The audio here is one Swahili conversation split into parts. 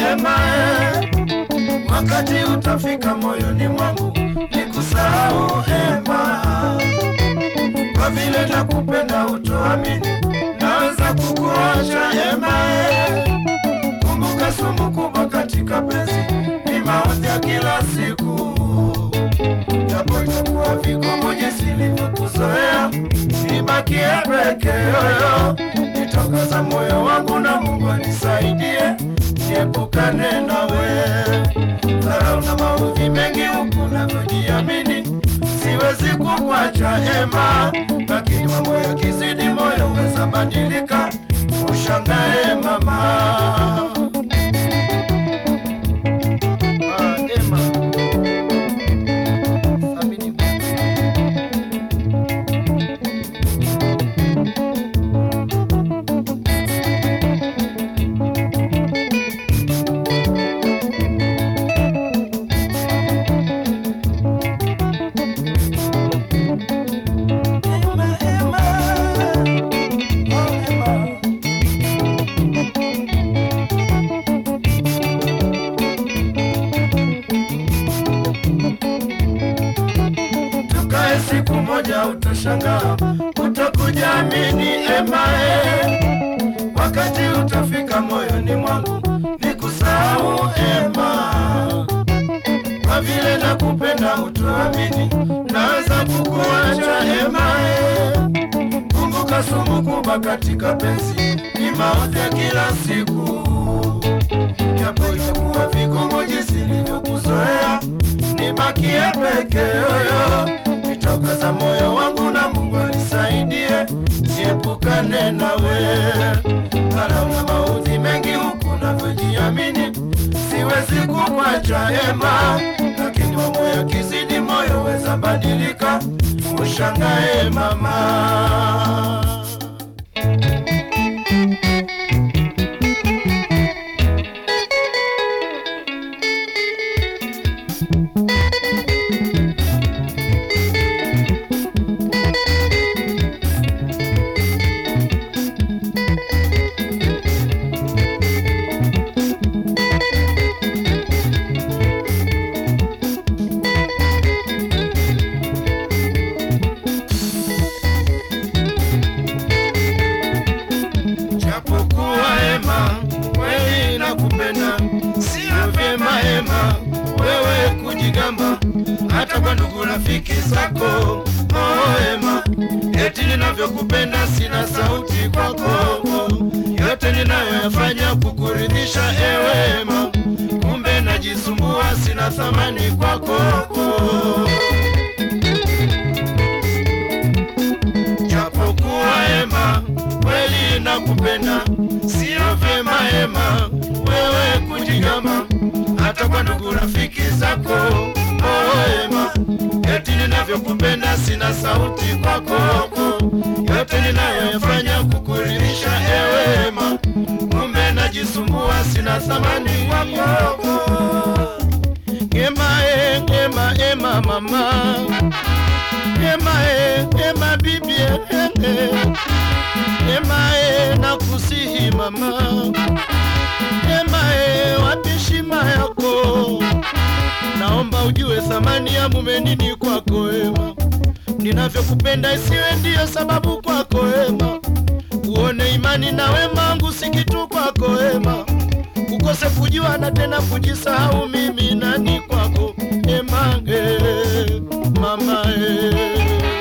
Ema, eh, wakati utafika moyoni mwangu nikusahau Ema, kwa vile nakupenda utoamini, naweza kukuacha Ema, eh, kumbuka sumu kubwa katika penzi ni maudhi ya kila siku, japo itakuwa vigumu jinsi nilivyokuzoea, nibakie peke yoyo, nitokaza moyo wangu na Mungu anisaidie, niepukane nawe dharau na maudhi mengi huku navyojiamini, siwezi kukuacha Ema, lakini mambo yakizidi moyo weza badilika, ushangae mama. Ah, Ema. Thamini. Ema, Ema. Oh, Ema. tukae siku moja, utashangaa, utakujaamini emae, wakati utafika moyoni mwangu nikusahau ema, kwa vile nakupenda utuamini, naweza kukuacha emae. Kumbuka sumu kubwa katika penzi ni maudhi ya kila siku, japo itakuwa vigumu jinsi nilivyokuzoea, nibakie peke yoyo, nitokaza moyo wangu na Mungu anisaidie, niepukane nawe. Dharau na maudhi mengi huku navyojiamini, siwezi kukuacha Ema, lakini mambo yakizidi moyo weza badilika, ushangae mama. Japokuwa Ema, kweli nakupenda, sio vyema Ema wewe kujigamba hata kwa ndugu rafiki zako. Oh Ema, eti ninavyokupenda sina sauti kwako, yote ninayoyafanya kukuridhisha ewe Ema, kumbe najisumbua, sina thamani kwako. Japokuwa Ema, kweli nakupenda, sio vyema Ema wewe kujigamba hata kwa ndugu rafiki zako. Oh Ema, eti ninavyokupenda sina sauti kwako, yote ninayoyafanya kukuridhisha ewe Ema, kumbe najisumbua, sina thamani kwako. Ema, e, Ema, Ema mama Ema e, Ema bibi e, e, Ema e, nakusihi mama Ema e, wapi heshima yako? Naomba ujue thamani ya mume nini kwako Ema, ninavyokupenda isiwe ndiyo sababu kwako Ema, uone imani na wema wangu si kitu kwako Ema, ukose kujua na tena kujisahau mimi nani kwako Ema e, mama e.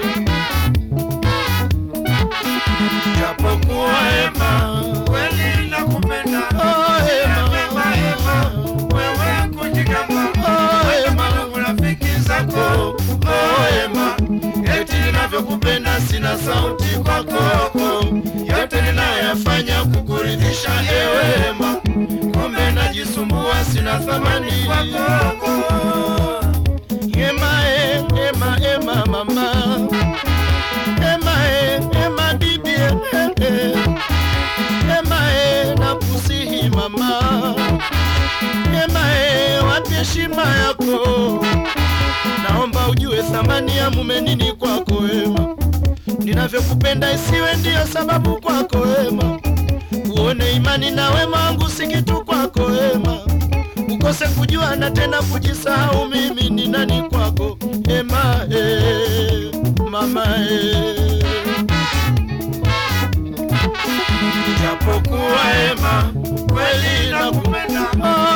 Japokuwa Ema kweli nakupenda, oh, Ema, Ema, Ema, wewe kujigamba, oh, Ema, rafiki zako, oh, Ema, eti ninavyokupenda sina sauti kwako, yote ninayoyafanya kukuridhisha ewe Ema, kumbe najisumbua, sina thamani kwako. Ema, e, Ema, Ema, mama Ema, e, Ema, bibi, e, e, Ema, e, nakusihi mama Ema, e, wapi heshima yako? Naomba ujue thamani ya mume nini kwako Ema, ninavyokupenda isiwe ndiyo sababu kwako Ema, uone imani na wema wangu si kitu kwako Ema, nikose kujua na tena kujisahau mimi ni nani kwako ema e, mama e. japokuwa ema kweli nakupenda